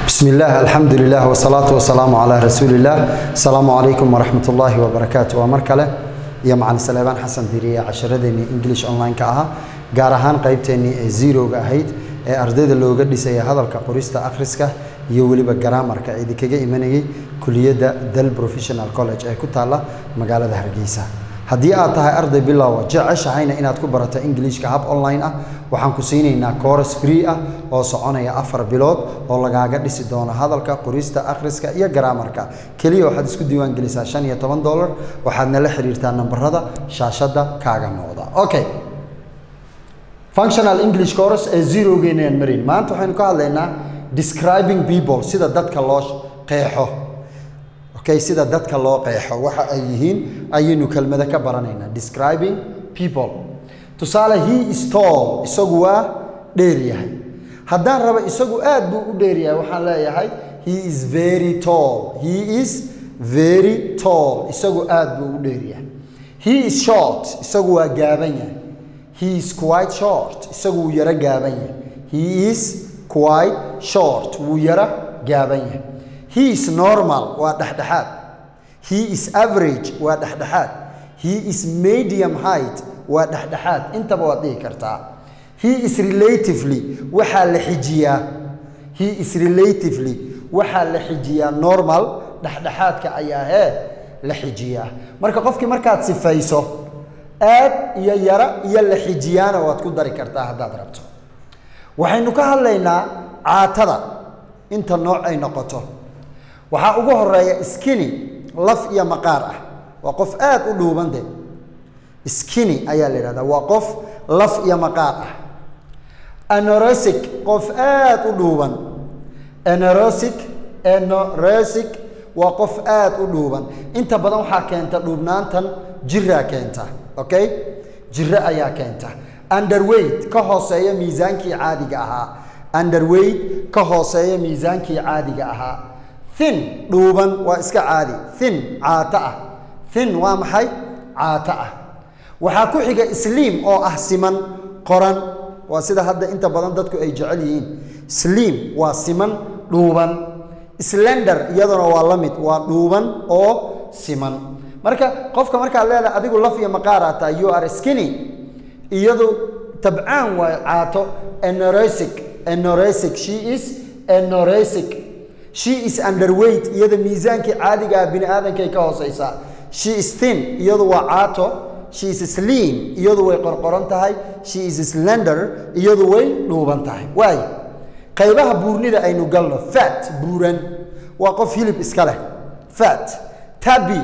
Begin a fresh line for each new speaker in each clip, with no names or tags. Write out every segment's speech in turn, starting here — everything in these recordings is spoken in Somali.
بسم الله الحمد لله والصلاة والسلام على رسول الله السلام عليكم ورحمة الله وبركاته ومركلة يا معلم سليمان حسن ديرية عشردني إنجليش أونلاين كأها gaar ahaan qaybteennii ee zerowga ahayd ee ardayda looga dhisaya hadalka qorista akhriska iyo weliba garaamarka ee idinkaga imanayay kuliyadda dal professional college ee ku taalla magaalada hargeysa haddii aad tahay arday bilowa jeceshahayna inaad ku barato ingiliishka hab online ah waxaan ku siinaynaa course free ah oo soconaya afar bilood oo lagaaga dhisi doono hadalka qorista akhriska iyo garaamarka keliya waxaad isku diiwaan gelisaa shan iyo toban dollar waxaadna la xiriirtaa nambarada shaashadda kaaga muuqda okay functional english course ee zerogeenaan marin maanta waxaynu ka hadlaynaa describing people sida dadka loo qeexo okay sida dadka loo qeexo waxa ay yihiin ayaynu kelmado ka baranaynaa describing people tusaale he is tall isagu waa dheer yahay haddaan rabo isagu aad buu u dheer yahay waxaan leeyahay he is very tall he is very tall isagu aad buu u dheer yahay he is short isagu waa gaaban yahay he is quite short isagu wuu yaro gaaban yahay he is quite short wuu yaro gaaban yahay he is normal waa dhexdhexaad he is average waa dhexdhexaad he is medium height waa dhexdhexaad intaba waad dhihi kartaa he is relatively waxaa la xijiyaa he is relatively waxaa la xijiyaa normal dhexdhexaadka ayaa hee la xijiyaa marka qofkii markaad sifayso aad iyo yaro iyo la xijiyaana waad ku dari kartaa haddaad rabto waxaynu ka hadlaynaa caatada inta nooc ay noqoto waxaa ugu horeeya skini laf iyo maqaar ah waa qof aad u dhuubande skini ayaa la yidhahdaa waa qof laf iyo maqaar ah anorosic qof aad u dhuuban anorosic anorosic waa qof aad u dhuuban inta badan waxaa keenta dhuubnaantan jiraa keenta okay jiro ayaa keenta underweight ka hooseeya miisaankii caadiga ahaa underweight ka hooseeya miisaankii caadiga ahaa thin dhuuban waa iska caadi thin caato ah thin waa maxay caato ah waxaa ku xiga sliim oo ah siman qoran waa sida hadda inta badan dadku ay jecel yihiin sliim waa siman dhuuban slender iyaduna waa la mid waa dhuuban oo siman marka qofka markaad leedahay adigu laf iyo maqaaraa tahay you are skinny iyadu tabcaan waa caato anoresic anoresic she is anoresic she is underweight iyada miisaankii caadiga ah bini aadankay ka hooseysaa she is thin iyadu waa caato she is slim iyadu way qorqoran tahay she is slender iyadu way dhuuban tahay waay qaybaha buurnida aynu galno fat buuran waa qof hilib iska leh fat tabi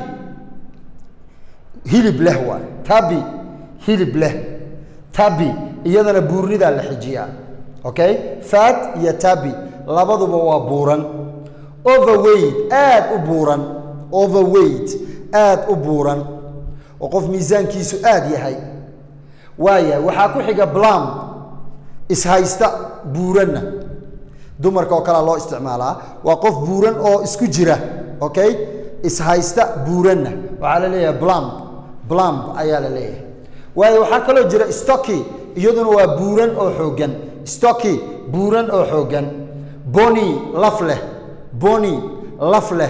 hilib leh waay tabi hilib leh tabi iyadana buurnidaa la xijiyaa okay fat iyo tabi labaduba waa buuran overweight aad u buuran overweight aad u buuran oo qof miisaankiisu aad yahay waaya waxaa ku xiga blam ishaysta buuranna dumarka oo kalea loo isticmaalaa waa qof buuran oo isku jira okay ishaysta buuranna waxaa la leeyahay blam blamb ayaa la leeyahay waayo waxaa kaloo jira stocky iyaduna waa buuran oo xooggan stocky buuran oo xooggan boni laf leh boni laf leh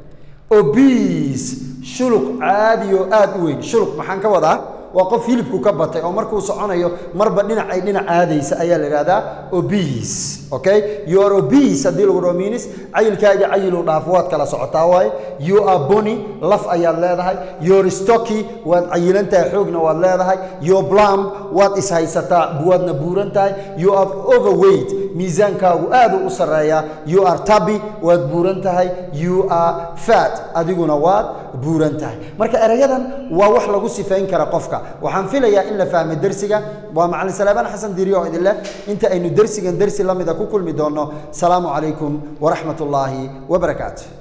obis shuluq caadi oo aad u weyn shuluq maxaan ka wadaa waa qof hilibku ka batay oo markuu soconayo marba dhinac ay dhinac aadaysa ayaa la ihahdaa obis okay you are obis haddii lagu dhaho minis cayilkaaga cayilu dhaafo waad kala socotaa waaye you are bony laf ayaad leedahay your stocky waad cayilan tahay xoogna waad leedahay your blam waad ishaysataa waadna buuran tahay you are overweight miisaankaagu aad u sarreeyaa you are tabi waad buuran tahay you are fat adiguna waad buuran tahay marka erayadan waa wax lagu sifayn kara qofka waxaan filayaa in la fahmay dersiga waa macalin salaabaan xasan diiri oo idin leh inta aynu dersigan dersi la mida ku kulmi doonno salaamu calaykum waraxmat ullaahi wabarakaatu